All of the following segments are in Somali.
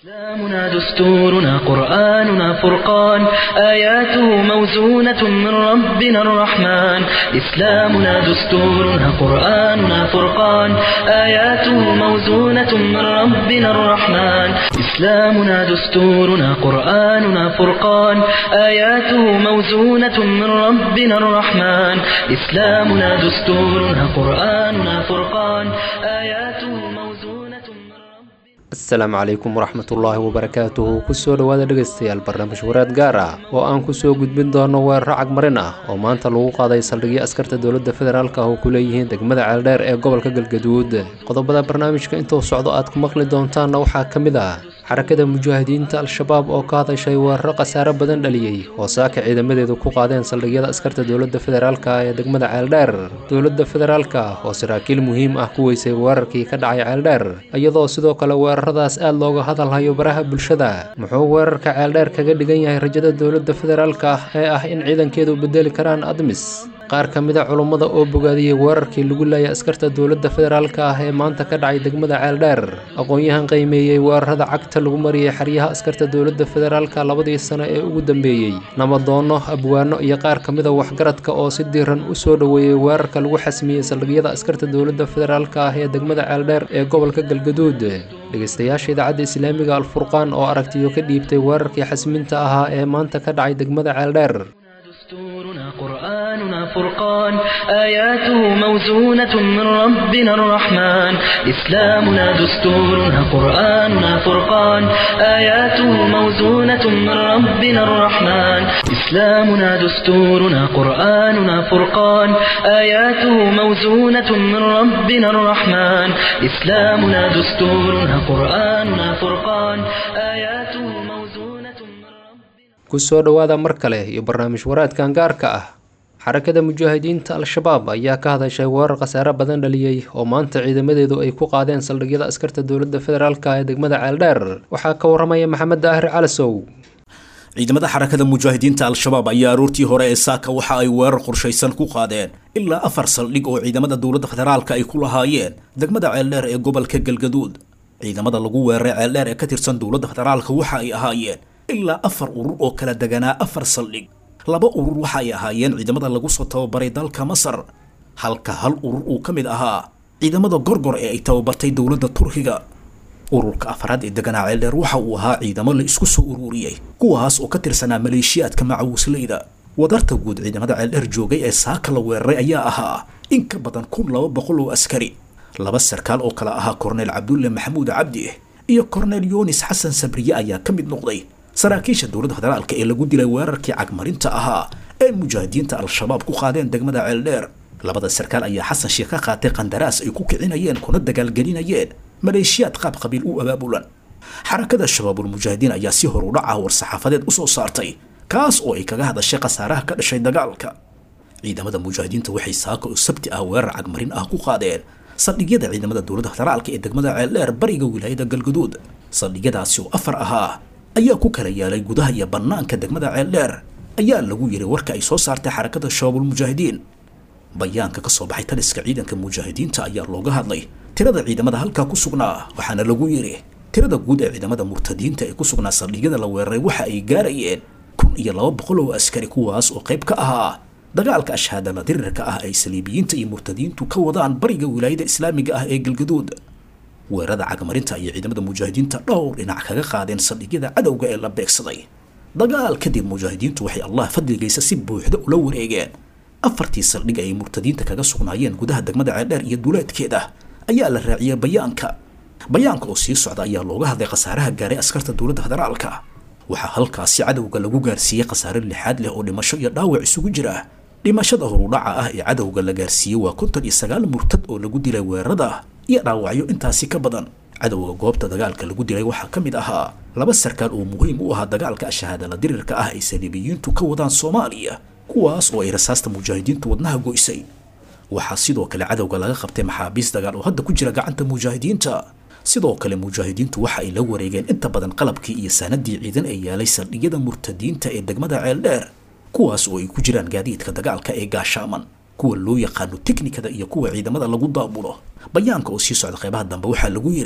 إسلامنا دستورنا قرآننا فرقان آياته موزونة من ربنا الرحمن إسلامنا دستورنا قرآننا فرقان آياته موزونة من ربنا الرحمن إسلامنا دستورنا قرآننا فرقان آياته موزونة من ربنا الرحمن إسلامنا دستورنا قرآننا فرقان آياته موزونة من ربنا asalaamu calaykum waraxmatullaahi wabarakaatuhu kusoo dhowaada dhegaystayaal barnaamij wareed gaar ah oo aan kusoo gudbin doono weeraro cagmarin ah oo maanta lagu qaaday saldhigyo askarta dowladda federaalk ah oo ku leeyihiin degmada ceeldheer ee gobolka galgaduud qodobada barnaamijka intuu socdo aad ku maqli doontaanna waxaa ka mid ah xarakada mujaahidiinta al-shabaab oo ka hadashay weeraro khasaare badan dhaliyey oo saaka ciidamadeedu ku qaadeen saldhigyada askarta dowladda federaalk ah ee degmada ceeldheer dowladda federaalk ah oo saraakiil muhiim ah ku weysay weerarkii ka dhacay ceeldheer iyadoo sidoo kale weeraradaas aad looga hadalhayo baraha bulshada muxuu weerarka ceeldheer kaga dhigan yahay rajada dowladda federaalk ah ee ah in ciidankeedu bedeli karaan admis qaar ka mid a culummada oo bogaadiyey weerarkii lagu laayay askarta dowladda federaalk ah ee maanta ka dhacay degmada ceeldheer aqoon-yahan qiimeeyey weerarada cagta lagu mariyey xeryaha askarta dowladda federaalka labadii sano ee ugu dambeeyey nabadoono abwaano iyo qaar ka mid a waxgaradka oo si diiran u soo dhoweeyey weerarka lagu xasmiyey saldhigyada askarta dowladda federaalk ah ee degmada ceeldheer ee gobolka galgaduud dhegaystayaasha idaacadda islaamiga alfurqaan oo aragtiyo ka dhiibtay weerarkii xasminta ahaa ee maanta ka dhacay degmada ceeldheer دستورنا قرآننا فرقان آياته موزونة من ربنا الرحمن إسلامنا دستورنا قرآننا فرقان آياته موزونة من ربنا الرحمن إسلامنا دستورنا قرآننا فرقان آياته موزونة من ربنا الرحمن إسلامنا دستورنا قرآننا فرقان آياته موزونة من ربنا kusoo dhowaada mar kale iyo barnaamij waraadkan gaarka ah xarakada mujaahidiinta al-shabaab ayaa ka hadashay weerar khasaare badan dhaliyey oo maanta ciidamadeedu ay ku qaadeen saldhigyada askarta dowladda federaalk ee degmada ceeldheer waxaa ka waramaya maxamed daahir calasow ciidamada xarakada mujaahidiinta al-shabaab ayaa aroortii hore ee saaka waxa ay weerar qorshaysan ku qaadeen ilaa afar saldhig oo ciidamada dowladda federaalka ay ku lahaayeen degmada ceeldheer ee gobolka galgaduud ciidamada lagu weeraray ceeldheer ee ka tirsan dowladda federaalka waxa ay ahaayeen ilaa afar urur oo kala deganaa afar saldhig laba urur waxa ay ahaayeen ciidamada lagu soo tababaray dalka masar halka hal urur uu ka mid ahaa ciidamada gorgor ee ay tababartay dowladda turkiga ururka afraad ee deganaa ceeldheer waxa uu ahaa ciidamo la isku soo ururiyey kuwaas oo ka tirsanaa maleeshiyaadka macawisleyda wadarta guud ciidamada ceeldheer joogay ee saaka la weeraray ayaa ahaa in ka badan kun laba boqol oo askari laba sarkaal oo kale ahaa korneyl cabdulle maxamuud cabdi iyo korneyl yunis xasan sabriye ayaa ka mid noqday saraakiisha dowladda federaalka ee lagu dilay weerarkii cagmarinta ahaa ee mujaahidiinta al-shabaab ku qaadeen degmada ceeldheer labada sarkaal ayaa xasan sheekh ka qaatay qandaraas ay ku kicinayeen kuna dagaalgelinayeen maleeshiyaad qaab qabiil u abaabulan xarakada shabaabul mujaahidiin ayaa si hor u dhaca war-saxaafadeed usoo saartay kaas oo ay kaga hadashay khasaaraha ka dhashay dagaalka ciidamada mujaahidiinta waxay saaka oo sabti ah weerar cagmarin ah ku qaadeen saldhigyada ciidamada dowladda federaalka ee degmada ceeldheer bariga wilaayada galgaduud saldhigyadaasi oo afar ahaa ayaa ku kala yaalay gudaha iyo bannaanka degmada ceeldheer ayaa lagu yiray warka ay soo saartay xarakada shabaabul mujaahidiin bayaanka ka soo baxay taliska ciidanka mujaahidiinta ayaa looga hadlay tirada ciidamada halkaa ku sugnaa waxaana lagu yidhi tirada guud ee ciidamada murtadiinta ee ku sugnaa saldhigyada la weeraray waxa ay gaarayeen kun iyo laba boqol oo askari kuwaas oo qayb ka ahaa dagaalka ashhaadala dirirka ah ay saliibiyiinta iyo murtadiintu ka wadaan bariga wilaayada islaamiga ah ee galgaduud weerarada cagmarinta iyo ciidamada mujaahidiinta dhowr dhinac kaga qaadeen saldhigyada cadowga ee la beegsaday dagaal kadib mujaahidiintu waxay allah fadligaysa si buuxda ula wareegeen afartii saldhig ay murtadiinta kaga sugnaayeen gudaha degmada ceeldheer iyo duleedkeeda ayaa la raaciyay bayaanka bayaanka oo sii socda ayaa looga hadlay khasaaraha gaaray askarta dowladda federaalka waxaa halkaasi cadowga lagu gaarsiiyey khasaare lixaad leh oo dhimasho iyo dhaawac isugu jira dhimashada horudhaca ah ee cadowga la gaarsiiyey waa konton iyo sagaal murtad oo lagu dilay weerarada iyo dhaawacyo intaasi ka badan cadowga goobta dagaalka lagu dilay waxaa ka mid ahaa laba sarkaal oo muhiim u ahaa dagaalka ashahaadala dirirka ah ay saliibiyiintu ka wadaan soomaaliya kuwaas oo ay rasaasta mujaahidiintu wadnaha goysay waxaa sidoo kale cadowga laga qabtay maxaabiis dagaal oo hadda ku jira gacanta mujaahidiinta sidoo kale mujaahidiintu waxa ay la wareegeen inta badan qalabkii iyo saanadii ciidan ee yaalay saldhigyada murtadiinta ee degmada ceeldheer kuwaas oo ay ku jiraan gaadiidka dagaalka ee gaashaaman kuwa loo yaqaano teknikada iyo kuwa ciidamada lagu daabulo bayaanka oo sii socda qeybaha dambe waxaa lagu yidhi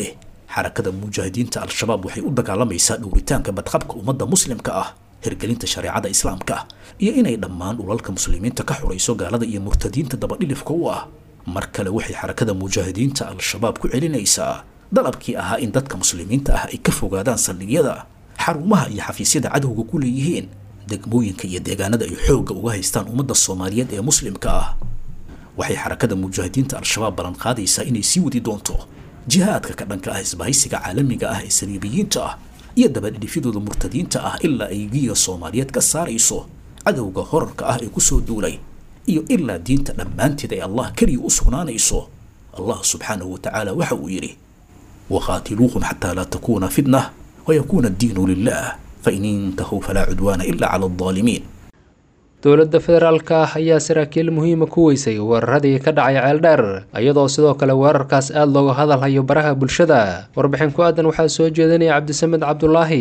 xarakada mujaahidiinta al-shabaab waxay u dagaalamaysaa dhowritaanka badqabka ummadda muslimka ah hirgelinta shareecada islaamka iyo inay dhammaan dhulalka muslimiinta ka xurayso gaalada iyo murtadiinta dabadhilifka u ah mar kale waxay xarakada mujaahidiinta al-shabaab ku celinaysaa dalabkii ahaa in dadka muslimiinta ah ay ka fogaadaan saldhigyada xarumaha iyo xafiisyada cadowga ku leeyihiin degmooyinka iyo deegaanada ay xoogga uga haystaan ummadda soomaaliyeed ee muslimka ah waxay xarakada mujaahidiinta al-shabaab ballan qaadaysaa inay sii wadi doonto jihaadka ka dhanka ah isbahaysiga caalamiga ah ee saliibiyiinta ah iyo dabadhidhifyadooda murtadiinta ah ilaa ay giya soomaaliyeed ka saarayso cadowga horarka ah ee kusoo duulay iyo ilaa diinta dhammaanteed ay allah keliya u sugnaanayso allah subxaanahu wa tacaala waxa uu yidhi waqaatiluuhum xataa laa takuuna fitnah wayakuuna addiinu lilah fain intahuu falaa cudwaana ila cala aldaalimiin dowladda federaalka ah ayaa saraakiil muhiima ku weysay weeraradii ka dhacay ceeldheer iyadoo sidoo kale weerarkaas aada looga hadalhayo baraha bulshada warbixin ku aadan waxaa soo jeedinaya cabdisamed cabdulaahi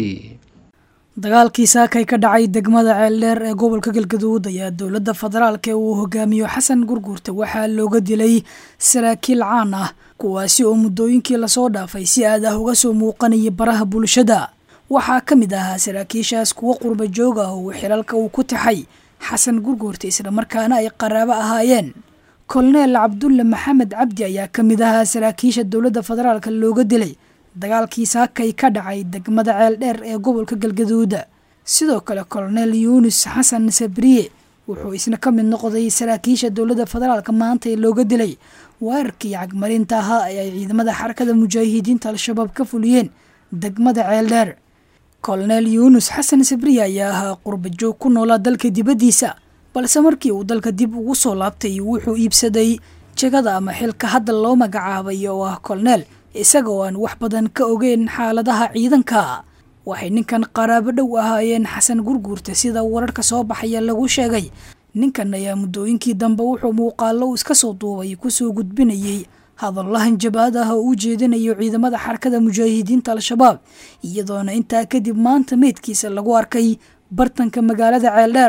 dagaalkii saakay ka dhacay degmada ceeldheer ee gobolka galgaduud ayaa dowladda federaalka ee uu hogaamiyo xasan gurguurta waxaa looga dilay saraakiil caan ah kuwaasi oo muddooyinkii lasoo dhaafay si aad ah uga soo muuqanaya baraha bulshada waxaa ka mid ahaa saraakiishaas kuwo qurba joog ah oo xilalka uu ku taxay xasan gurguurta islamarkaana ay qaraabo ahaayeen koloneel cabdulle maxamed cabdi ayaa ka mid ahaa saraakiisha dowladda federaalka looga dilay dagaalkii saakay ka dhacay degmada ceeldheer ee gobolka galgaduuda sidoo kale koloneel yuunus xasan sabriye wuxuu isna ka mid noqday saraakiisha dowladda federaalka maanta ee looga dilay weerarkii cagmarinta ahaa ee ay ciidamada xarakada mujaahidiinta al-shabaab ka fuliyeen degmada ceeldheer koloneel yuunus xasan sabriye ayaa ahaa qurba joog ku noolaa dalka dibaddiisa balse markii uu dalka dib ugu soo laabtay wuxuu iibsaday jegada ama xilka hadda loo magacaabay oo ah koloneel isaga oo aan wax badan ka ogeyn xaaladaha ciidanka waxay ninkan qaraabo dhow ahaayeen xasan gurguurta sida wararka soo baxaya lagu sheegay ninkan ayaa muddooyinkii dambe wuxuu muuqaalo iska soo duubay kusoo gudbinayay hadallahan jabaad ah oo u jeedinayo ciidamada xarakada mujaahidiinta al-shabaab iyadoona intaa kadib maanta meydkiisa lagu arkay bartanka magaalada ceeldheer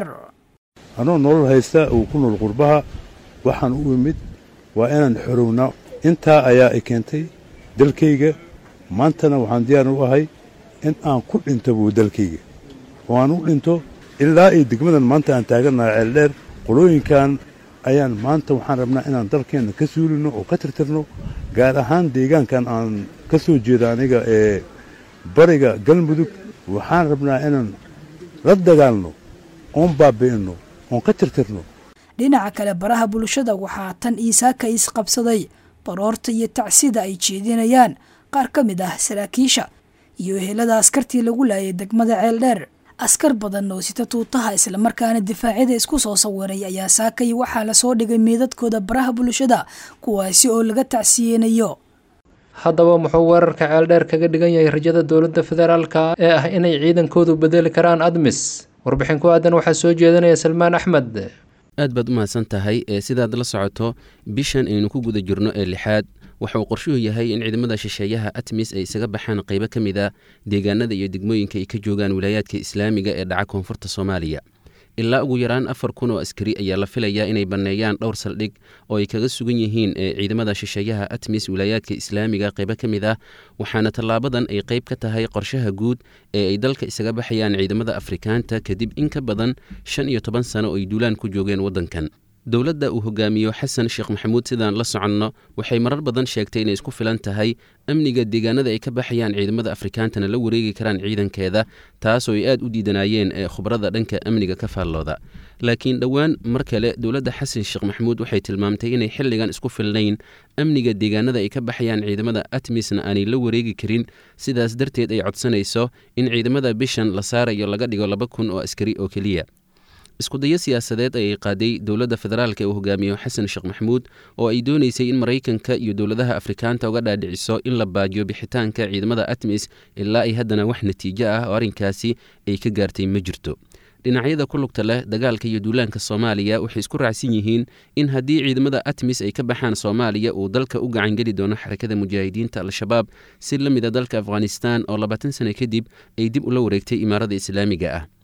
anoo nolol haysta uu ku nool qurbaha waxaan u imid waa inaan xorowna intaa ayaa i keentay dalkayga maantana waxaan diyaar u ahay in aan ku dhinto buu dalkayga oo aan u dhinto ilaa iyo degmadan maanta aan taagannahay ceeldheer qolooyinkan ayaan maanta waxaan rabnaa inaan dalkeenna ka suulino oo ka tirtirno gaar ahaan deegaankan aan ka soo jeeda aniga ee bariga galmudug waxaan rabnaa inaan la dagaalno oon baabi'inno oon ka tirtirno dhinaca kale baraha bulshada waxaa tan iisaaka isqabsaday baroorta iyo tacsida ay jeedinayaan qaar ka mid ah saraakiisha iyo ehelada askartii lagu laayay degmada ceeldheer askar badan oo sita tuutaha islamarkaana difaacyada isku soo sawiray ayaa saakay waxaa lasoo dhigay meedadkooda baraha bulshada kuwaasi oo laga tacsiyeenayo haddaba muxuu weerarka ceeldheer kaga dhigan yahay rajada dowladda federaalka ee ah inay ciidankoodu bedeli karaan admis warbixin ku aadan waxaa soo jeedinaya salmaan axmed aad baad u mahadsan tahay ee sidaad la socoto bishan aynu ku guda jirno ee lixaad waxa uu qorshuhu yahay in ciidamada shisheeyaha atmis ay isaga baxaan qaybo ka mid a deegaanada iyo degmooyinka ay ka joogaan wilaayaadka islaamiga ee dhaca koonfurta soomaaliya ilaa ugu yaraan afar kun oo askari ayaa la filayaa inay banneeyaan dhowr saldhig oo ay kaga sugan yihiin ee ciidamada shisheeyaha atmis wilaayaadka islaamiga qaybo ka mid ah waxaana tallaabadan ay qayb ka tahay qorshaha guud ee ay dalka isaga baxayaan ciidamada afrikaanta kadib in ka badan shan iyo toban sano oo ay duulaan ku joogeen waddankan dowladda uu hogaamiyo xasan sheekh maxamuud sidaan la soconno waxay marar badan sheegtay inay isku filan tahay amniga deegaanada ay ka baxayaan ciidamada afrikaantana la wareegi karaan ciidankeeda taasoo ay aad u diidanaayeen ee khubarada dhanka amniga ka faallooda laakiin dhowaan mar kale dowladda xasan sheekh maxamuud waxay tilmaamtay inay xilligan isku filnayn amniga deegaanada ay ka baxayaan ciidamada atmisna aanay la wareegi karin sidaas darteed ay codsanayso in ciidamada bishan la saarayo laga dhigo laba kun oo askari oo keliya iskudayo siyaasadeed ayay qaaday dowladda federaalka ee uu hogaamiyo xasan sheekh maxamuud oo ay doonaysay in maraykanka iyo dowladaha afrikaanta uga dhaadhiciso in la baajiyo bixitaanka ciidamada atmis ilaa ay haddana wax natiijo ah oo arrinkaasi ay ka gaartay ma jirto dhinacyada ku lugta leh dagaalka iyo duulaanka soomaaliya waxay isku raacsan yihiin in haddii ciidamada atmis ay ka baxaan soomaaliya uu dalka u gacangeli doono xarakada mujaahidiinta al-shabaab si la mida dalka afghanistan oo labaatan sano kadib ay dib ula wareegtay imaarada islaamiga ah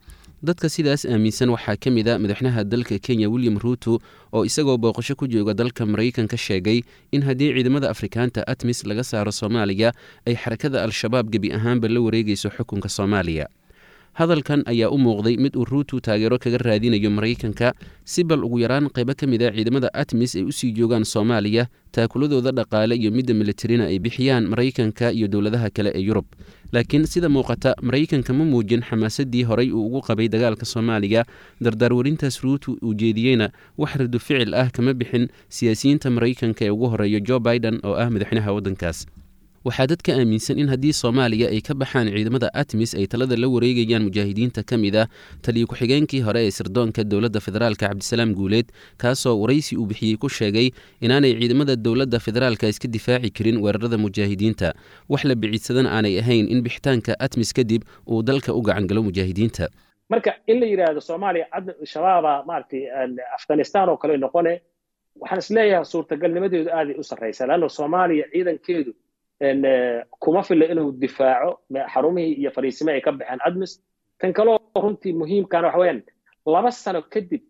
dadka sidaas aaminsan waxaa ka mid a madaxweynaha dalka kenya william ruuto oo isagoo booqasho ku jooga dalka maraykanka sheegay in haddii ciidamada afrikaanta atmis laga saaro soomaaliya ay xarakada al-shabaab gebi ahaanba la wareegayso xukunka soomaaliya hadalkan ayaa u muuqday mid uu ruutu taageero kaga raadinayo maraykanka si bal ugu yaraan qaybo ka mid a ciidamada atmis ay usii joogaan soomaaliya taakuladooda dhaqaale iyo midda militarina ay bixiyaan maraykanka iyo dowladaha kale ee yurub laakiin sida muuqata maraykanka ma muujin xamaasadii horay uu ugu qabay dagaalka soomaaliya dardaarwarintaas ruutu uu jeediyeyna wax radu ficil ah kama bixin siyaasiyiinta maraykanka ee ugu horeeya jo biden oo ah madaxweynaha waddankaas waxaa dadka aaminsan in haddii soomaaliya ay ka baxaan ciidamada atmis ay talada la wareegayaan mujaahidiinta ka mid ah taliyo ku-xigeenkii hore ee sirdoonka dowladda federaalka cabdisalaam guuleed kaasoo waraysi uu bixiyey ku sheegay inaanay ciidamada dowladda federaalka iska difaaci karin weerarada mujaahidiinta wax la biciidsadan aanay ahayn in bixitaanka atmis kadib uu dalka u gacangalo mujaahidiinta marka in la yidhaahdo soomaaliya shabaaba maaragtay afghanistan oo kale noqone waxaan isleeyahay suurtagalnimadeedu aaday u sarraysa leanno soomaaliya ciidankeedu kuma filla inuu difaaco xarumihii iyo fariisimihii ay ka baxeen admis tan kaleo runtii muhiimkana waxa weeyaan laba sano kadib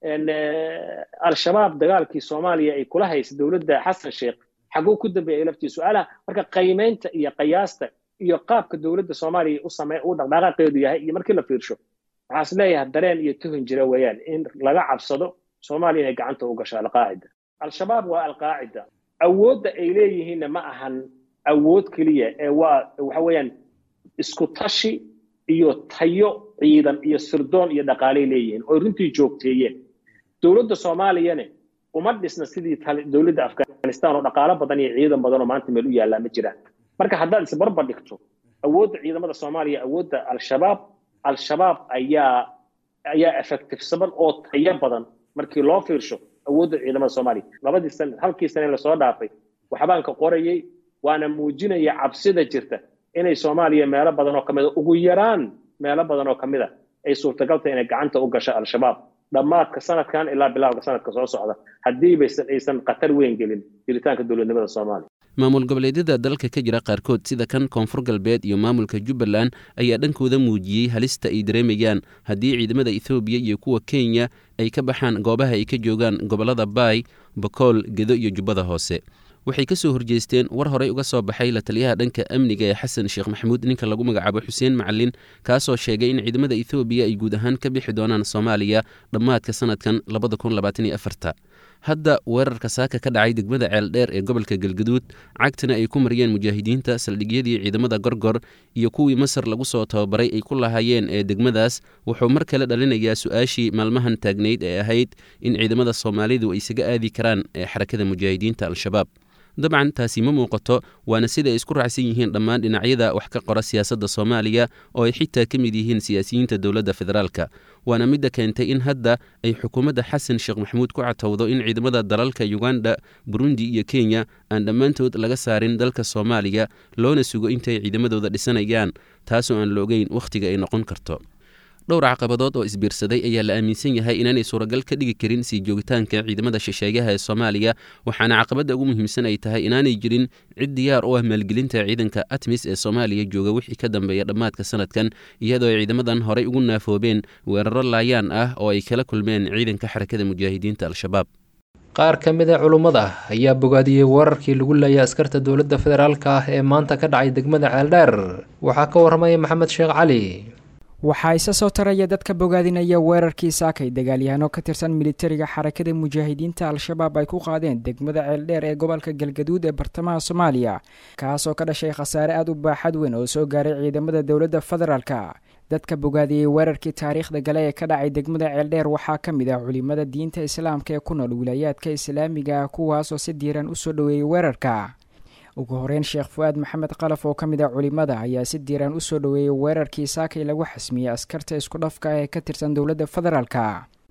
al-shabaab dagaalkii soomaaliya ay kula haysa dowladda xasan sheekh xaguu ku dambeeyay laftii su-aalaha marka qiimaynta iyo qiyaasta iyo qaabka dowladda soomaaliya u samey uu dhaqdhaqaaqeedu yahay iyo markii la fiirsho waxaa is leeyahay dareen iyo tuhun jira weeyaan in laga cabsado soomaaliya inay gacanta u gasho alqaacida al-shabaab waa alqaacida awoodda ay leeyihiinna ma ahan awood keliya ee waa waxa weeyaan isku tashi iyo tayo ciidan iyo sirdoon iyo dhaqaalay leeyihiin oo runtii joogteeyeen dowladda soomaaliyane uma dhisna sidii dowladda afghanistan oo dhaqaalo badan iyo ciidan badan oo maanta meel u yaallaa ma jiraan marka haddaad isbarbar dhigto awoodda ciidamada soomaaliya awoodda al-shabaab al-shabaab ayaa ayaa effectivesaban oo tayo badan markii loo fiirsho awoodda ciidamada soomaaliya labadii sana halkii sane lasoo dhaafay waxbaan ka qorayay waana muujinaya cabsida jirta inay soomaaliya meelo badan oo ka mid a ugu yaraan meelo badan oo ka mid a ay suurtagalta inay gacanta u gasho al-shabaab dhammaadka sanadkan ilaa bilowga sanadka soo socda haddii baysan aysan khatar weyn gelin jiritaanka dowladnimada soomaaliya maamul goboleedyada dalka ka jira qaarkood sida kan koonfur galbeed iyo maamulka jubbaland ayaa dhankooda muujiyey halista ay dareemayaan haddii ciidamada ethoobiya iyo kuwa kenya ay ka baxaan goobaha ay ka joogaan gobollada baay bakool gedo iyo jubbada hoose waxay ka soo horjeesteen war horey uga soo baxay la taliyaha dhanka amniga ee xasan sheekh maxamuud ninka lagu magacaabo xuseen macalin kaasoo sheegay in ciidamada ethoobiya ay guud ahaan ka bixi doonaan soomaaliya dhammaadka sanadkan hadda weerarka saaka ka dhacay degmada ceeldheer ee gobolka galgaduud cagtana ay ku mariyeen mujaahidiinta saldhigyadii ciidamada gorgor iyo kuwii masar lagu soo tababaray ay ku lahaayeen ee degmadaas wuxuu mar kale dhalinayaa su-aashii maalmahan taagnayd ee ahayd in ciidamada soomaalidu ay isaga aadi karaan ee xarakada mujaahidiinta al-shabaab dabcan taasi ma muuqato waana sida ay isku raacsan yihiin dhammaan dhinacyada wax ka qora siyaasadda soomaaliya oo ay xitaa ka mid yihiin siyaasiyiinta dowladda federaalka waana midda keentay in hadda ay xukuumadda xasan sheekh maxamuud ku catowdo in ciidamada dalalka yuganda burundi iyo kenya aan dhammaantood laga saarin dalka soomaaliya loona sugo intay ciidamadooda dhisanayaan taasoo aan la ogeyn wakhtiga ay noqon karto dhowr caqabadood oo isbiirsaday ayaa la aaminsan yahay inaanay suuragal ka dhigi karin sii joogitaanka ciidamada shisheeyaha ee soomaaliya waxaana caqabadda ugu muhiimsan ay tahay inaanay jirin cid diyaar u ah maalgelinta ciidanka atmis ee soomaaliya jooga wixii ka dambeeya dhammaadka sanadkan iyadoo ay ciidamadan horey ugu naafoobeen weeraro laayaan ah oo ay kala kulmeen ciidanka xarakada mujaahidiinta al-shabaab qaar ka mid a culummada ayaa bogaadiyey weerarkii lagu leeyay askarta dowladda federaalka ah ee maanta ka dhacay degmada ceeldheer waxaa ka warramaya maxamed sheekh cali waxaa isa soo taraya dadka bogaadinaya weerarkii saakay dagaalyahanoo ka tirsan militariga xarakada mujaahidiinta al-shabaab ay ku qaadeen degmada ceeldheer ee gobolka galgaduud ee bartamaha soomaaliya kaasoo ka dhashay khasaare aad u baaxad weyn oo soo gaaray ciidamada dowladda federaalka dadka bogaadiyey weerarkii taariikhda gale ee ka dhacay degmada ceeldheer waxaa ka mid ah culimada diinta islaamka ee ku nool wilaayaadka islaamiga ah kuwaasoo si diiran usoo dhoweeyey weerarka ugu horeyn sheekh fu-aad maxamed qalaf oo ka mid ah culimada ayaa si diiraan usoo dhoweeyey weerarkii saakay lagu xasmiyey askarta isku dhafka ah ee ka tirsan dowladda federaalka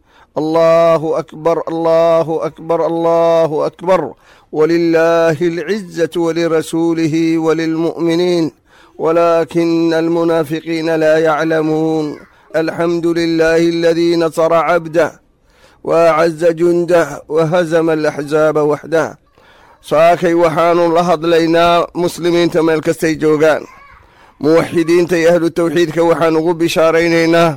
allahu akbar allahu akbar allahu akbar walilaahi alcizatu walirasuulihi walilmu'miniin walaakina almunaafiqiina laa yaclamuun alxamdu lilaahi aladii nasara cabdah waacaza jundah wahazama alaxzaaba waxdah saakay waxaanu la hadlaynaa muslimiinta meel kastay joogaan muwaxidiinta iyo ahlu tawxiidka waxaan ugu bishaaraynaynaa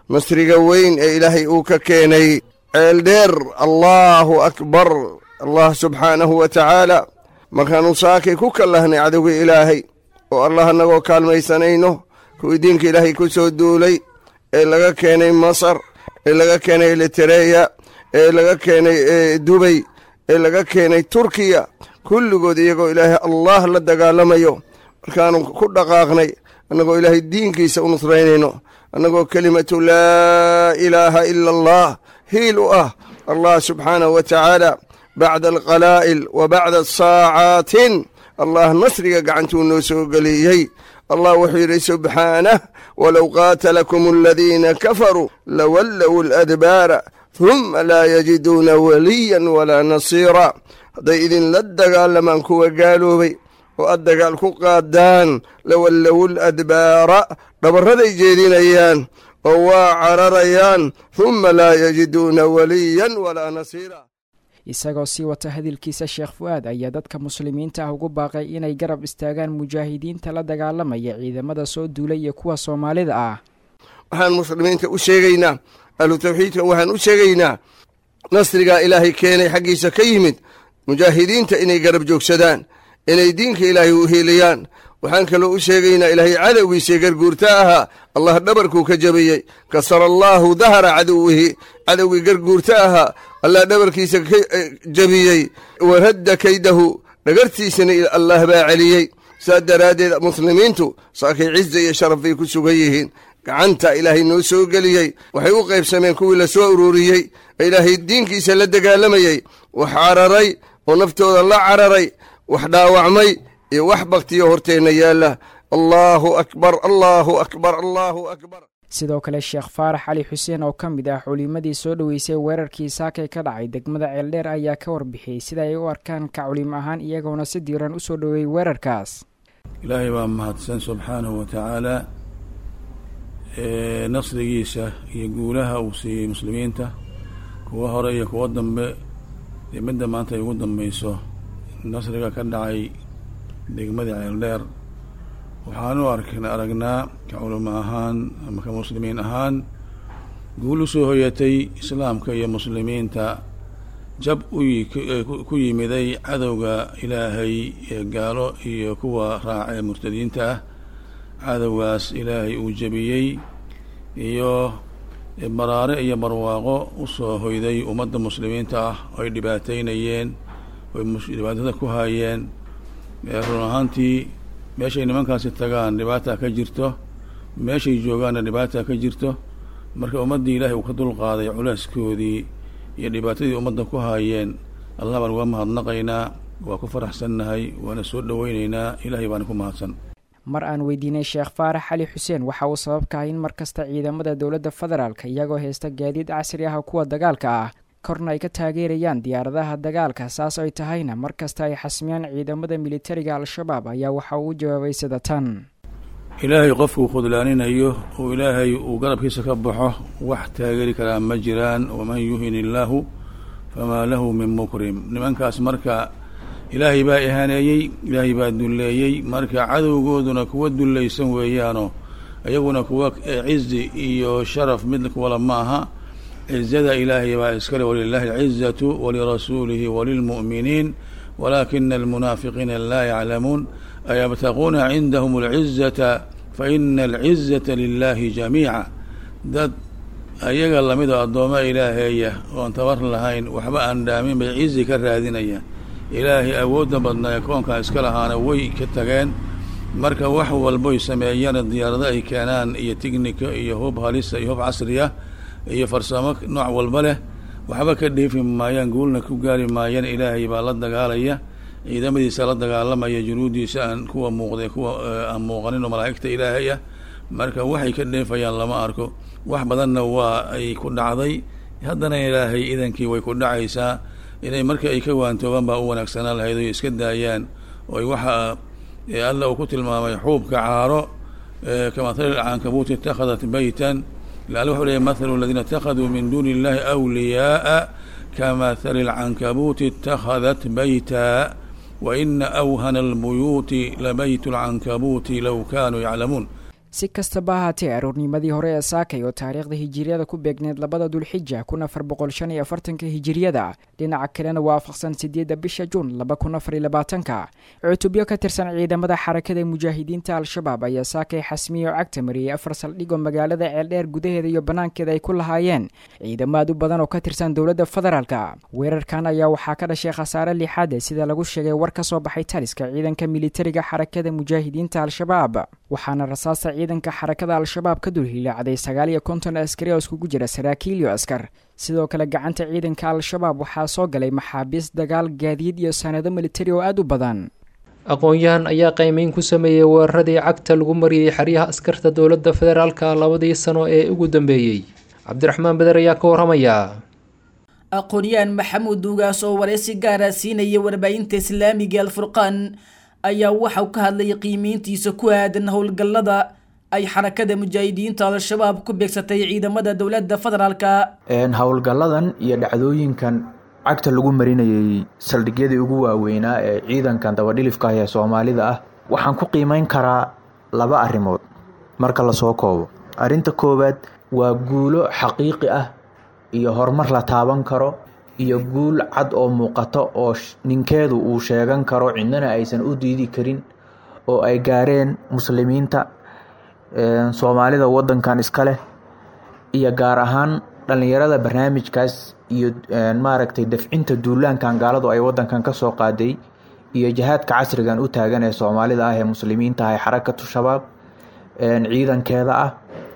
nasriga weyn ee ilaahay uu ka keenay ceeldheer allaahu akbar allah subxaanahu wa tacaala markaannu saakay ku kallahnay cadowgii ilaahay oo allah annagoo kaalmaysanayno kuwii diinka ilaahay ku soo duulay ee laga keenay masar ee laga keenay elitereya ee laga keenay dubay ee laga keenay turkiya kulligood iyagoo ilaahay allah la dagaalamayo markaannu ku dhaqaaqnay annagoo ilaahay diinkiisa u nusraynayno annagoo kelimatu laa ilaaha ila allah hiil u ah allah subxaanahu wa tacaala bacda alqalaa'il wa bacda saacaatin allah nasriga gacantuu noo soo geliyey allah wuxuu yidhi subxaanah walow qaatalakum aladiina kafaruu lawallow aladbaara huma laa yajiduuna waliyan walaa nasiira hadday idinla dagaalamaan kuwa gaaloobay oo aad dagaal ku qaadaan lawallow ladbaara dhabarraday jeedinayaan oo waa cararayaan huma laa yajiduuna waliyan walaa nasiira isagoo sii wata hadalkiisa sheekh fu-aad ayaa dadka muslimiinta ah ugu baaqay inay garab istaagaan mujaahidiinta la dagaalamaya ciidamada soo duulay iyo kuwa soomaalida ah waxaan muslimiinta u sheegaynaa ahlu tawxiidka waxaan u sheegaynaa nasrigaa ilaahay keenay xaggiisa ka yimid mujaahidiinta inay garab joogsadaan inay diinka ilaahay u hiiliyaan waxaan kaloo u sheegaynaa ilaahay cadowgiisii garguurta ahaa allah dhabarkuu ka jabiyey kasara allaahu dahra cadowihi cadowgii garguurta ahaa allah dhabarkiisa ka jabiyey waradda kaydahu dhagartiisana allah baa celiyey saas daraaddeed muslimiintu saakay ciza iyo sharaf bay ku sugan yihiin gacanta ilaahay noo soo geliyey waxay u qaybsameen kuwii la soo ururiyey ee ilaahay diinkiisa la dagaalamayey wax cararay oo naftooda la cararay wax dhaawacmay iyo wax baktiyo horteenna yaalla allaahu akbar allaahu akbar allaahu akbar sidoo kale sheekh faarax cali xuseen oo ka mid ah culimadii soo dhoweysay weerarkii saakay ka dhacay degmada ceeldheer ayaa ka warbixiyey sida ay u arkaan ka culimo ahaan iyagoona si diiran u soo dhoweeyey weerarkaas ilaahay baa mahadsan subxaanahu wa tacaala nasrigiisa iyo guulaha uu siiyey muslimiinta kuwa hore iyo kuwa dambe dee midda maanta ay ugu dambayso nasriga ka dhacay degmada ceeldheer waxaanu ark aragnaa ka culimo ahaan ama ka muslimiin ahaan guul u soo hoyatay islaamka iyo muslimiinta jab ku yimiday cadowga ilaahay ee gaalo iyo kuwa raaca ee murtadiinta ah cadowgaas ilaahay uu jebiyey iyo baraare iyo barwaaqo usoo hoyday ummadda muslimiinta ah oo ay dhibaateynayeen oy dhibaatada ku haayeen run ahaantii meeshay nimankaasi tagaan dhibaata ka jirto meeshay joogaanna dhibaata ka jirto marka ummaddii ilaahay uu ka dulqaaday culeyskoodii iyo dhibaatadii ummadda ku haayeen allah baan uga mahadnaqaynaa waa ku faraxsannahay waana soo dhoweyneynaa ilaahay baana ku mahadsan mar aan weydiinay sheekh faarax cali xuseen waxa uu sabab ka ah in mar kasta ciidamada dowladda federaalka iyagoo haysta gaadiid casri ah kuwa dagaalka ah korna ay ka taageerayaan diyaaradaha dagaalka saas ay tahayna mar kasta ay xasmiyaan ciidamada militariga al-shabaab ayaa waxa uu u jawaabay sida tan ilaahay qofkuu khudlaaninayo oo ilaahay uu garabkiisa ka baxo wax taageeri karaa ma jiraan waman yuhin illaahu famaa lahu min mukrim nimankaas marka ilaahay baa ihaaneeyey ilaahay baa dulleeyey marka cadowgooduna kuwa dullaysan weeyaano iyaguna kuwa cizi iyo sharaf mid kuwala ma aha cizada ilaahay baa iskale walilaahi alcizatu walirasuulihi walilmu'miniin walaakina almunaafiqiina laa yaclamuun ayabtaquuna cindahum alcizata faina alcizata lilahi jamiica dad ayaga lamidoo addoommo ilaaheeya oon tabar lahayn waxba aan dhaamin bay cizi ka raadinayaan ilaahay awoodda badnaa ee koonkaa iska lahaana way ka tageen marka wax walboy sameeyana diyaarado ay keenaan iyo tignika iyo hub halisa iyo hub casriya iyo farsamo nooc walba leh waxba ka dheefi maayaan guulna ku gaari maayaan ilaahay baa la dagaalaya ciidamadiisa la dagaalamaya junuudiisa aan kuwa muuqday kuwa aan muuqanin oo malaa'igta ilaahay ah marka waxay ka dheefayaan lama arko wax badanna waa ay ku dhacday haddana ilaahay idankii way ku dhacaysaa inay marka ay ka waantoobaan baa u wanaagsanaa lahayd oy iska daayaan oo ay waxa alla uu ku tilmaamay xuubka caaro kamathali lcankabuuti itakhadat beytan laala wuxuu leeyay mathalu aladiina itakaduu min duuni illahi awliyaaa kamathali lcankabuuti itakhadat beyta wa ina awhana albuyuuti labaytu lcankabuuti low kaanuu yaclamuun si kastaba ahaatee aroornimadii hore ee saakay oo taariikhda hijiriyada ku beegneed labada dulxija kun afar boqol shan iyo afartanka hijiriyada dhinaca kalena waafaqsan sideedda bisha juun laba kun afar iyo labaatanka cutubyo ka tirsan ciidamada xarakada mujaahidiinta al-shabaab ayaa saakay xasmiye oo cagta mariyey afar saldhig oo magaalada ceeldheer gudaheeda iyo banaankeeda ay ku lahaayeen ciidamo aad u badan oo ka tirsan dowladda federaalka weerarkan ayaa waxaa ka dhashay khasaare lixaade sida lagu sheegay war ka soo baxay taliska ciidanka militariga xarakada mujaahidiinta al-shabaab waxaana rasaasta ciidanka xarakada al-shabaab ka dulhilaacday sagaal iyo konton askari oo iskugu jira saraakiil iyo askar sidoo kale gacanta ciidanka al-shabaab waxaa soo galay maxaabiis dagaal gaadiid iyo sanado militari oo aad u badan aqoon-yahan ayaa qiimeyn ku sameeyey weeraradii cagta lagu mariyey xeryaha askarta dowladda federaalka labadii sano ee ugu dambeeyey cabdiraxmaan beder ayaa ka waramaya aqoon-yahan maxamuud duugaas oo wareysi gaara siinaya warbaahinta islaamiga alfurqaan ayaa waxauu ka hadlayay qiimeyntiisa ku aadan howlgallada ay xarakada mujaahidiinta al-shabaab ku beegsatay ciidamada dowladda federaalka howlgalladan iyo dhacdooyinkan cagta lagu marinayay saldhigyadii ugu waaweynaa ee ciidankan dabadhilifka ah ee soomaalida ah waxaan ku qiimeyn karaa laba arrimood marka lasoo koobo arrinta koowaad waa guulo xaqiiqi ah iyo horumar la taaban karo iyo guul cad oo muuqato oo ninkeedu uu sheegan karo cidnana aysan u diidi karin oo ay gaareen muslimiinta soomaalida wadankan iska leh iyo gaar ahaan dhallinyarada barnaamijkaas iyo maaragtay dafcinta duulaankan gaaladu ay wadankan ka soo qaaday iyo jihaadka casrigan u taagan ee soomaalida ah ee muslimiinta ah ee xarakatu shabaab ciidankeeda ah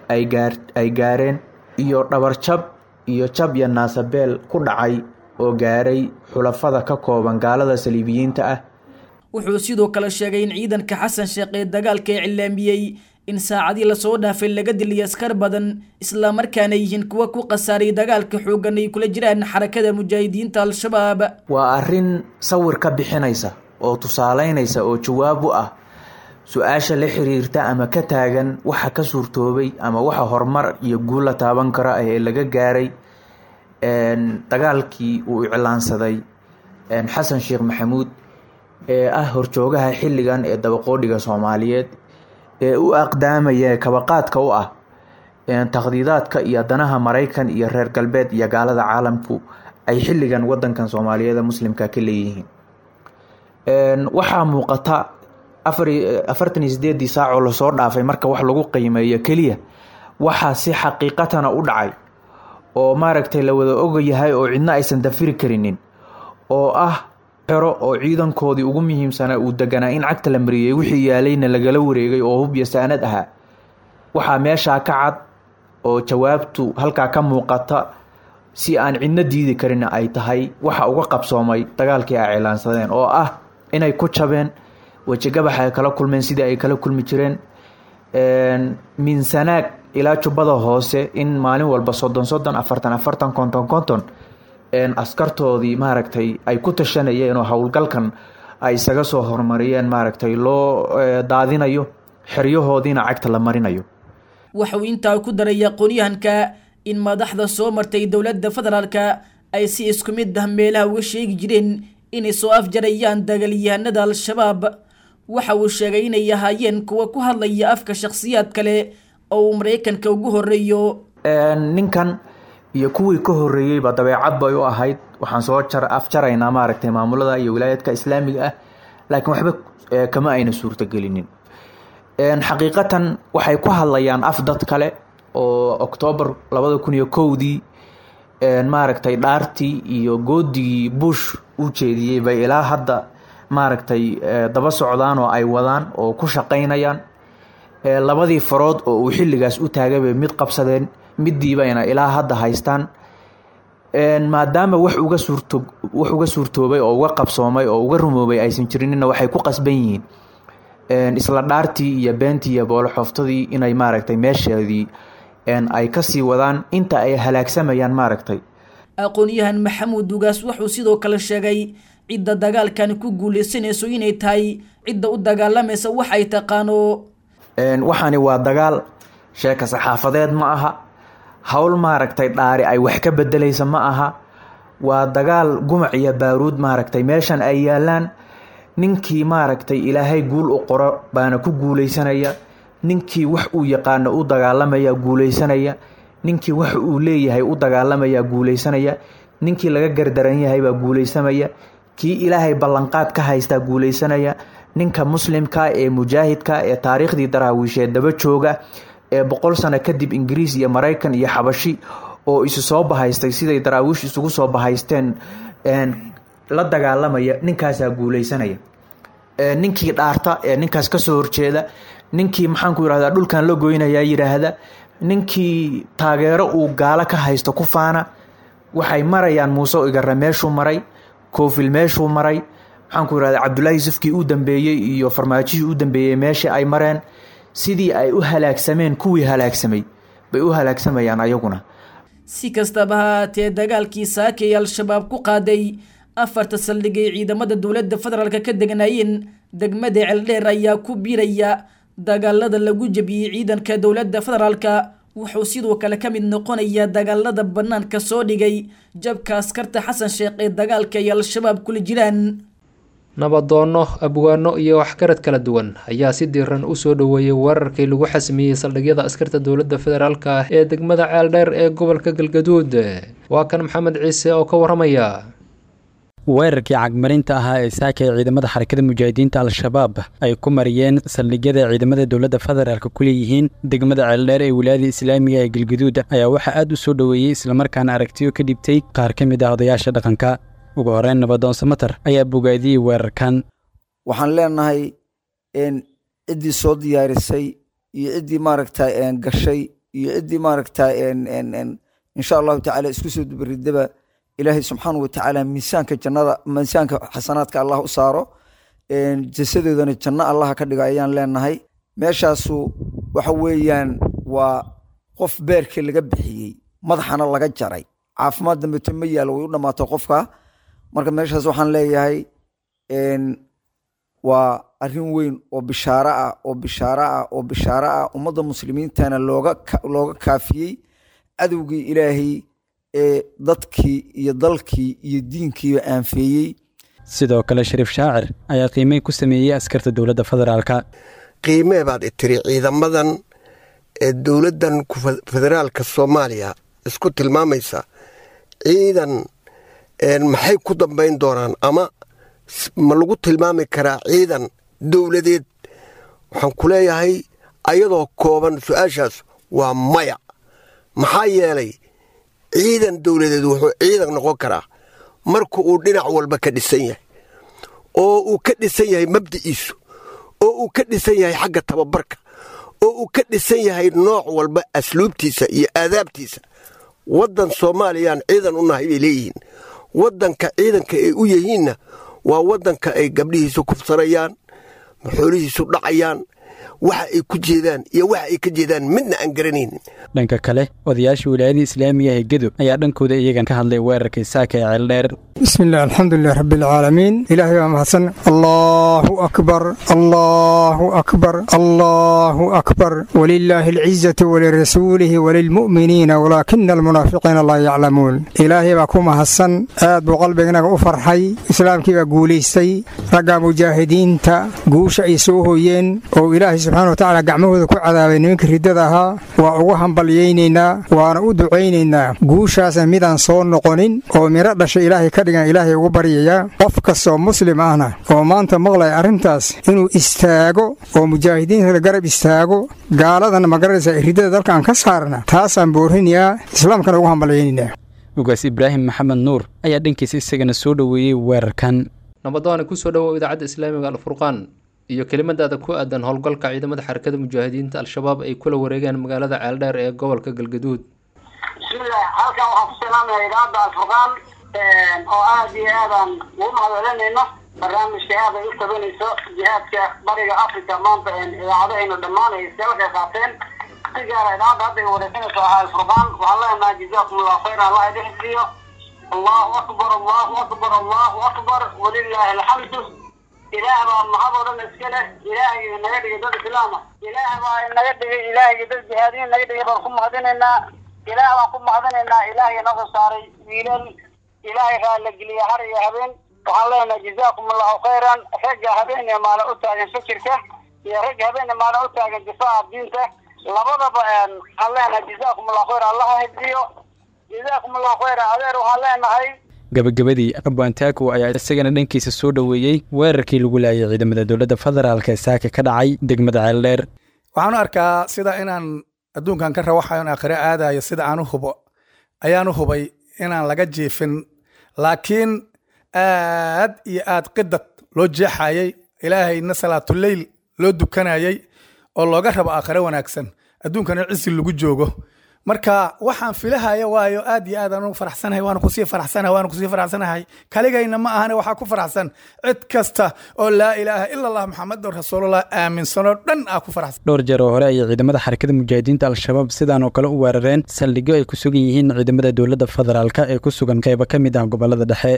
ay gaareen iyo dhabarjab iyo jab iyo naasabeel ku dhacay oo gaaray xulafada ka kooban gaalada saliibiyiinta ah wuxuu sidoo kale sheegay in ciidanka xasan sheekh ee dagaalka ee cilaamiyey in saacadii lasoo dhaafay laga diliyay askar badan islamarkaana yihiin kuwa ku khasaaray dagaalka xooggan ay kula jiraan xarakada mujaahidiinta al-shabaab waa arrin sawir ka bixinaysa oo tusaaleynaysa oo jawaab u ah su-aasha la xiriirta ama ka taagan waxa ka suurtoobay ama waxa horumar iyo guul la taaban karo ee laga gaaray dagaalkii uu iclaansaday xasan sheekh maxamuud ee ah horjoogaha xilligan ee dabaqoodhiga soomaaliyeed ee u aqdaamaya kabaqaadka u ah takhdiidaadka iyo danaha maraykan iyo reer galbeed iyo gaalada caalamku ay xilligan wadankan soomaaliyeed muslimka ka leeyihiin waxaa muuqata afartan iyo sideedii saacoo lasoo dhaafay marka wax lagu qiimeeyo keliya waxaa si xaqiiqatana u dhacay oo maaragtay la wada ogayahay oo cidna aysan dafiri karinin oo ah xero oo ciidankoodii ugu muhiimsanaa uu deganaa in cagta la mariyey wixii yaalayna lagala wareegay oo hubya saanad ahaa waxaa meeshaa ka cad oo jawaabtu halkaa ka muuqata si aan cidno diidi karin ay tahay waxa uga qabsoomay dagaalkii ay cilaansadeen oo ah inay ku jabeen wejigabax ay kala kulmeen sidii ay kala kulmi jireen minsanaag ilaa jubbada hoose in maalin walba soddon soddon afartan afartan konton konton askartoodii maaragtay ay ku tashanayeen oo howlgalkan ay isaga soo horumariyeen maaragtay loo daadinayo xeryahoodiina cagta la marinayo waxauu intaa ku daray aqoonyahanka in madaxda soo martay dowladda federaalka ay si isku mid ah meelaha uga sheegi jireen inay soo afjarayaan dagaalyahanada al-shabaab waxa uu sheegay inay ahaayeen kuwa ku hadlaya afka shakhsiyaad kale oo uu maraykanka ugu horeeyo ninkan iyo kuwii ka horeeyeyba dabeecad bay u ahayd waxaan soo afjaraynaa maaragtay maamulada iyo wilaayadka islaamiga ah laakiin waxba kama ayna suurtagelinin xaqiiqatan waxay ku hadlayaan af dad kale oo oktoobar labada kun iyo kowdii maaragtay dhaartii iyo goodigii bush u jeediyey bay ilaa hadda maaragtay daba socdaan oo ay wadaan oo ku shaqaynayaan labadii farood oo uu xilligaas u taagay bay mid qabsadeen midiibayna ilaa hadda haystaan maadaama wax uga suurto wax uga suurtoobay oo uga qabsoomay oo uga rumoobay aysan jirinina waxay ku qasban yihiin isla dhaartii iyo beentii iyo booloxooftadii inay maaragtay meesheedii ay kasii wadaan inta ay halaagsamayaan maaragtay aqoon-yahan maxamuud dugaas wuxuu sidoo kale sheegay cidda dagaalkan ku guuleysanayso inay tahay cidda u dagaalamaysa wax ay taqaano waxaani waa dagaal sheeka saxaafadeed ma aha howl maaragtay dhaari ay wax ka bedelaysa ma aha waa dagaal gumac iyo baaruud maaragtay meeshan ay yaalaan ninkii maaragtay ilaahay guul u qoro baana ku guuleysanaya ninkii wax uu yaqaano u dagaalamaya guulaysanaya ninkii wax uu leeyahay u dagaalamaya guulaysanaya ninkii laga gardaran yahay baa guulaysamaya kii ilaahay ballanqaad ka haystaa guulaysanaya ninka muslimka ee mujaahidka ee taariikhdii daraawiisheed daba jooga ee boqol sano kadib ingiriis iyo maraykan iyo xabashi oo isu soo bahaystay siday daraawiish isugu soo bahaysteen la dagaalamaya ninkaasaa guulaysanaya ninkii dhaarta ee ninkaas kasoo horjeeda ninkii maxaanku yirahdaa dhulkan la goynayaa yidhaahda ninkii taageero uu gaalo ka haysto ku faana waxay marayaan muuse igare meeshuu maray koofil meeshuu maray maxaanku yirahdaa cabdulaahi yusufkii u dambeeyey iyo farmaajihii u dambeeyey meeshii ay mareen sidii ay u halaagsameen kuwii halaagsamay bay u halaagsamayaan ayaguna si kastaba ha haatee dagaalkii saaka ee al-shabaab ku qaaday afarta saldhig ay ciidamada dowladda federaalk ka degnaayeen degmada ceeldheer ayaa ku biiraya dagaalada lagu jebiyey ciidanka dowladda federaalka wuxuu sidoo kale ka mid noqonayaa dagaalada bannaanka soo dhigay jabka askarta xasan sheekh ee dagaalka ay al-shabaab kula jiraan nabadoonno abwaano iyo waxgarad kala duwan ayaa si diiran u soo dhoweeyey weerarkii lagu xasmiyey saldhigyada askarta dowladda federaalk ah ee degmada ceeldheer ee gobolka galgaduud waa kan maxamed ciise oo ka waramaya weerarkii cagmarinta ahaa ee saaka ee ciidamada xarakada mujaahidiinta al-shabaab ay ku mariyeen saldhigyada ciidamada dowladda federaalk ku leeyihiin degmada ceeldheer ee wilaayada islaamiga ee galgaduud ayaa waxaa aad u soo dhoweeyey islamarkaana aragtiyo ka dhibtay qaar ka mid ah odayaasha dhaqanka ugu horeyn nabadoon samater ayaa bogaadiyey weerarkan waxaan leenahay ciddii soo diyaarisay iyo ciddii maaragta gashay iyo ciddii maaragta insha allahu tacaala isku soo dubaridaba ilaahay subxaanau watacaala miisaanka jannada miisaanka xasanaadka allah u saaro jasadoodana janno allaha ka dhigo ayaan leenahay meeshaasu waxa weeyaan waa qof beerkii laga bixiyey madaxana laga jaray caafimaad dambeto ma yaalo way u dhammaato qofka marka meeshaas waxaan leeyahay waa arrin weyn oo bishaaro ah oo bishaaro ah oo bishaaro ah ummadda muslimiintana looga looga kaafiyey cadowgii ilaahay ee dadkii iyo dalkii iyo diinkiiba aanfeeyey sidoo kale shariif shaacir ayaa qiimey ku sameeyey askarta dowladda federaalka qiimee baad itiri ciidamadan ee dowladdan federaalka soomaaliya isku tilmaamaysa ciidan maxay ku dambayn doonaan ama ma lagu tilmaami karaa ciidan dowladeed waxaan ku leeyahay ayadoo kooban su-aashaas waa maya maxaa yeelay ciidan dowladeed wuxuu ciidan noqon karaa marka uu dhinac walba ka dhisan yahay oo uu ka dhisan yahay mabdiciisu oo uu ka dhisan yahay xagga tababarka oo uu ka dhisan yahay nooc walba asluubtiisa iyo aadaabtiisa waddan soomaaliyaan ciidan u nahay bay leeyihiin waddanka ciidanka ay u yihiinna waa waddanka ay gabdhihiisu kufsanayaan xoolihiisu dhacayaan waxa ay ku jeedaan iyo waxa ay ka jeedaan midna aan garanaynin dhanka kale odayaasha wilaayada islaamiga ee gedo ayaa dhankooda iyagan ka hadlay weerarkii saaka ee ceeldheer بسم الله الحمد لله رب العالمين إلهي ومحسن الله أكبر الله أكبر الله أكبر ولله العزة ولرسوله وللمؤمنين ولكن المنافقين لا يعلمون إلهي باكو محسن آد بقلبنا أفرحي إسلام كيبا قوليستي رقا مجاهدين تا قوش إيسوهيين أو إلهي سبحانه وتعالى قعمه ذكو عذابين منك رددها وأوهم بليينينا وأنا أدعينينا قوشا سميدان صون نقونين أو مرد شيء إلهي كدقان ilaahay ugu baryayaa qof kastoo muslim ahna oo maanta maqlaya arrintaas inuu istaago oo mujaahidiinta la garab istaago gaaladana magaranaysa ridada dalkaan ka saarna taasaan boorinayaa islaamkana ugu hambalyaynayna ugaas ibraahim maxamed nuur ayaa dhankiisa isagana soo dhoweeyey weerarkan nabadoona kusoo dhowow idaacadda islaamiga alfurqaan iyo kelimadaada ku aadan howlgalka ciidamada xarakada mujaahidiinta al-shabaab ay kula wareegeen magaalada ceeldheer ee gobolka galgaduud bismillaah halkan waxaan ku salaamaya idaacadda alfurqaan oo aada iyo aadaan ugu mahadcelinayno barnaamijka aad ay u tabanayso jihaadka bariga africa maanta idaacadahaynu dhammaan ay iskala qayb qaateen si gaara idaacadda hadda ay wareegsanayso ahaa alfurqaan waxaan leenahay jazaakum allahu khayran allah idin xifdiyo allahu akbar allahu akbar allahu akbar walilaahi alxamdu ilaah baa mahad oo dhan iska leh ilaahgii naga dhigay dad islaama ilaah baa naga dhigay ilaahgii dad jihaadiyin naga dhigay baan ku mahadinaynaa ilaah baan ku mahadinaynaa ilaahgii noo soo saaray wiilal ilaahay raalla geliya har iyo habeen waxaan leenahay jazaakum allahu khayran ragga habeen iyo maalin u taagan fikirka iyo rag habeen maalin u taagan difaaca diinta labadaba aan leenahay jazaakum allahu khayr allaha hifdiyo jazaakum allahu khayr adeer waxaan leenahay gabagabadii abwaantaaku ayaa isagana dhankiisa soo dhoweeyey weerarkii lagu laayay ciidamada dowladda federaalk ee saaka ka dhacay degmada ceeldheer waxaan u arkaa sida inaan adduunkan ka rawaxayo in aakhire aadayo sida aan u hubo ayaan u hubay inaan laga jiifin laakiin aad iyo aad qidad loo jeexayay ilaahayna salaatuleyl loo dukanayay oo looga rabo aakhire wanaagsan adduunkana cisi lagu joogo marka waxaan filahaya waayo aad iyo aad aan u faraxsanahay waana kusii faraxsanahay waana kusii faraxsanahay kaligayna ma ahane waxaa ku faraxsan cid kasta oo laa ilaaha ila allah maxamedun rasuulullah aaminsanoo dhan aa ku faraxsan dhowr jeer oo hore ayay ciidamada xarakada mujaahidiinta al-shabaab sidaan oo kale u weerareen saldhigyo ay ku sugan yihiin ciidamada dowladda federaalk ee ku sugan qaybo ka mid ah gobolada dhexe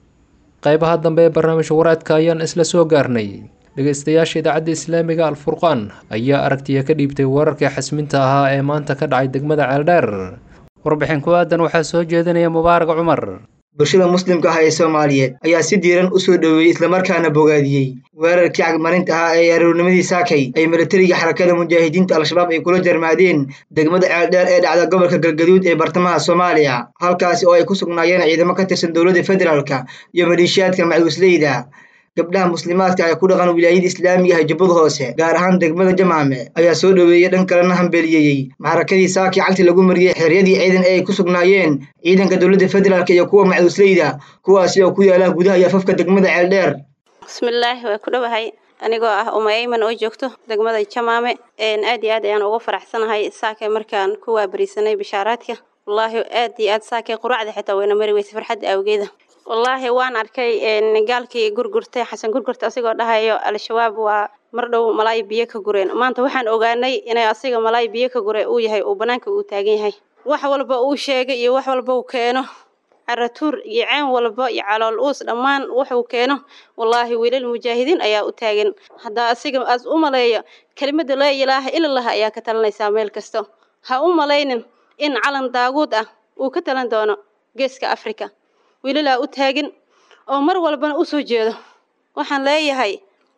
qaybaha dambe ee barnaamijka waraadka ayaan isla soo gaarnay dhegeystayaasha idaacadda islaamiga alfurqaan ayaa aragtiya ka dhiibtay weerarkii xasminta ahaa ee maanta ka dhacay degmada ceeldheer warbixin ku aadan waxaa soo jeedinaya mubaarak cumar bulshada muslimka ah ee soomaaliyeed ayaa si diiran u soo dhoweeyey islamarkaana bogaadiyey weerarkii cagmarinta ahaa ee aroornimadii saakay ay milatariga xarakada mujaahidiinta al-shabaab ay kula jarmaadeen degmada ceeldheer ee dhacda gobolka galgaduud ee bartamaha soomaaliya halkaasi oo ay ku sugnaayeen ciidamo ka tirsan dowladda federaalka iyo maleeshiyaadka macwisleyda gabdhaha muslimaadka ee ku dhaqan wilaayada islaamiga ah jubbada hoose gaar ahaan degmada jamaame ayaa soo dhoweeyey dhan kalena hambeliyeeyey maxarakadii saakii cagti lagu mariyey xeryadii ciidan ee ay ku sugnaayeen ciidanka dowladda federaalk iyo kuwa macduusleyda kuwaasi oo ku yaala gudaha iyo afafka degmada ceeldheer bismillaahi waa ku dhowahay anigoo ah umayayman oo joogto degmada jamaame aad iyo aad ayaan uga faraxsanahay saakay markaan ku waabariisanay bishaaraadka wallaahi aad iyo aad saakay quraacda xitaa wayna mari weysa farxadda awgeeda wallaahi waan arkay gaalkii gurgurtay xasan gurgurta asigoo dhahayo al-shabaab waa mar dhow malaay biyo ka gureen maanta waxaan ogaanay inay asiga malaay biyo ka gure uu yahay uu banaanka uu taagan yahay wax walba uu sheegay iyo wax walba uu keeno caratuur iyo ceen walba iyo calool uus dhammaan wuxuu keeno wallaahi wiilal mujaahidiin ayaa u taagan haddaa asiga aas u maleeyo kelimada laa ilaaha ilalah ayaa ka talanaysaa meel kasto ha u malaynin in calan daaguud ah uu ka talan doono geeska africa wiilalaa u taagin oo mar walbana u soo jeedo waxaan leeyahay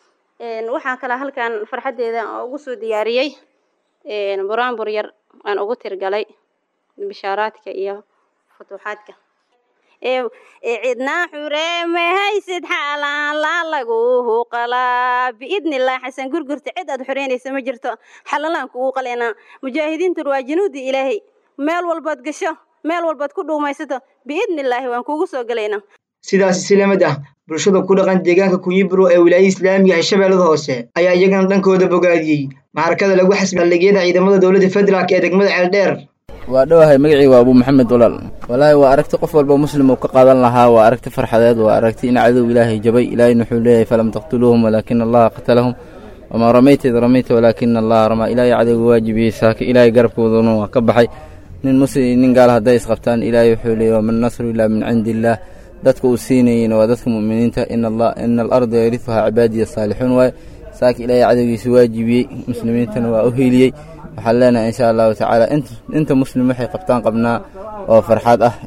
waxaa kale halkan farxaddeeda ugu soo diyaariyey buraanbur yar aan ugu tirgalay bishaaraadka iyo futuuxaadka cidnaa xureemahaysid xaalaan laa laguhu qalaa biidnillaah xasan gurgurta cid aad xoreynaysa ma jirto xalalaan kugu qaleynaa mujaahidiintun waa januudi ilaahay meel walbaad gasho meel walbaad ku dhuumaysato biidnillaahi waan kugu soo gelaynaa sidaasi si lamid ah bulshada ku dhaqan deegaanka kunyiburo ee wilaayada islaamiga ah shabeellada hoose ayaa iyagana dhankooda bogaadiyey maxarakada lagu xasbi halligiyada ciidamada dowladda federaalk ee degmada ceeldheer waa dhowahay magacii waa abuu maxamed walaal walaahi waa aragti qof walba muslim uu ka qaadan lahaa waa aragti farxadeed waa aragti in cadow ilaahay jabay ilaahayna wuxuu leeyahay falam taqtuluuhum walaakina allaha qatalahum wamaa ramayta id ramayta walaakina allaha ramaa ilaahay cadowga waajibiyey saaka ilaahay garabkooduna waa ka baxay nin muslim nin gaal hadday isqabtaan ilaahay wuxuu leeyahy waman nasru ilaa min cindi illaah dadka uu siinayeyna waa dadka mu'miniinta ina alarda yarifuhaa cibaadiya saalixuun waaye saaka ilaahay cadowgiisa waajibiyey muslimiintana waa u hiiliyey waxaan leenahay insha allahu tacaala inta muslim waxay qabtaan qabnaa oo farxad ah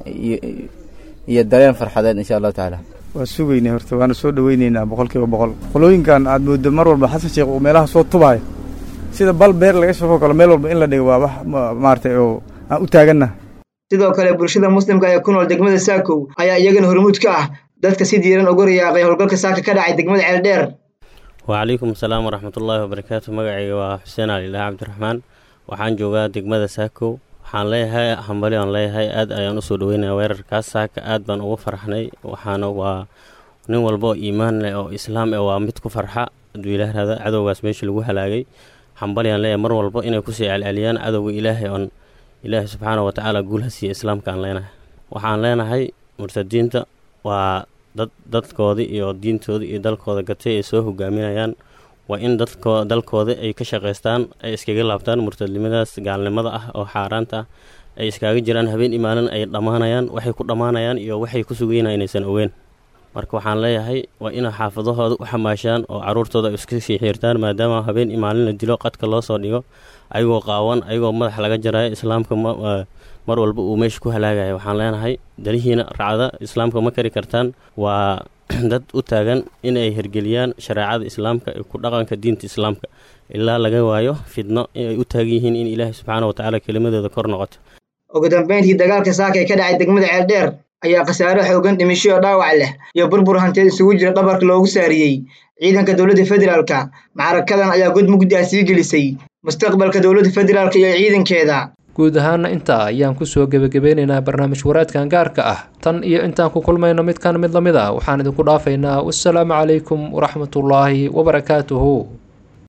iyo dareen farxadeed insha allahu tacaala waa sugaynay horta waana soo dhoweyneynaa boqolkiiba boqol qolooyinkan aad mooddo mar walba xasan sheekh uu meelaha soo tubaayo sida bal beer laga shafo kalo meel walba in la dhigo waa wax maaragtay oo aan u taaganna sidoo kale bulshada muslimka ee ku nool degmada saakow ayaa iyagana hormuud ka ah dadka si diiran uga riyaaqay howlgalka saaka ka dhacay degmada ceeldheer wacalaykum asalaam waraxmatullaahi wabarakaatu magacayga waa xuseen alilah cabdiraxmaan waxaan joogaa degmada saakow waxaan leeyahay hambali aan leeyahay aad ayaan usoo dhaweynaya weerarkaas saaka aad baan ugu farxnay waxaana waa nin walba oo iimaan leh oo islaam eh waa mid ku farxa hadduu ilaah rahda cadowgaas meesha lagu halaagay hambali aan leeyahay mar walba inay kusii celceliyaan cadowga ilaahay oon ilaahay subxaana wa tacaala guul ha siiya islaamka aan leenahay waxaan leenahay murtadiinta waa dad dadkoodii iyo diintoodii iyo dalkooda gatay ay soo hogaaminayaan waa in dadko dalkooda ay ka shaqaystaan ay iskaga laabtaan murtadnimadaas gaalnimada ah oo xaaraanta ah ay iskaaga jiraan habeen imaalin ay dhammaanayaan waxay ku dhammaanayaan iyo waxay ku sugayna inaysan ogeyn marka waxaan leeyahay waa inay xaafadahooda u xamaashaan oo caruurtooda iska sii xiirtaan maadaama habeen imaalin la dilo qadka loo soo dhigo ayagoo qaawan ayagoo madax laga jarayo islaamka mar walba uu meesha ku halaagaya waxaan leenahay dalihiina racda islaamka ma kari kartaan waa dad u taagan inay hergeliyaan shareecada islaamka iyo ku dhaqanka diinta islaamka ilaa laga waayo fidno inay u taagan yihiin in ilaahay subxaana wa tacaala kelimadooda kor noqoto ugu dambeyntii dagaalka saaka ee ka dhacay degmada ceeldheer ayaa khasaare xoogan dhimisho oo dhaawac leh iyo burbur hanteed isugu jira dhabarka loogu saariyey ciidanka dowladda federaalka macrakadan ayaa god mugdi ah sii gelisay mustaqbalka dowladda federaalka iyo ciidankeeda guud ahaana intaa ayaan kusoo gebagabeynaynaa barnaamij waraadkan gaarka ah tan iyo intaan ku kulmayno midkan mid la mid ah waxaan idinku dhaafaynaa wassalaamu calaykum waraxmatullaahi wabarakaatuhu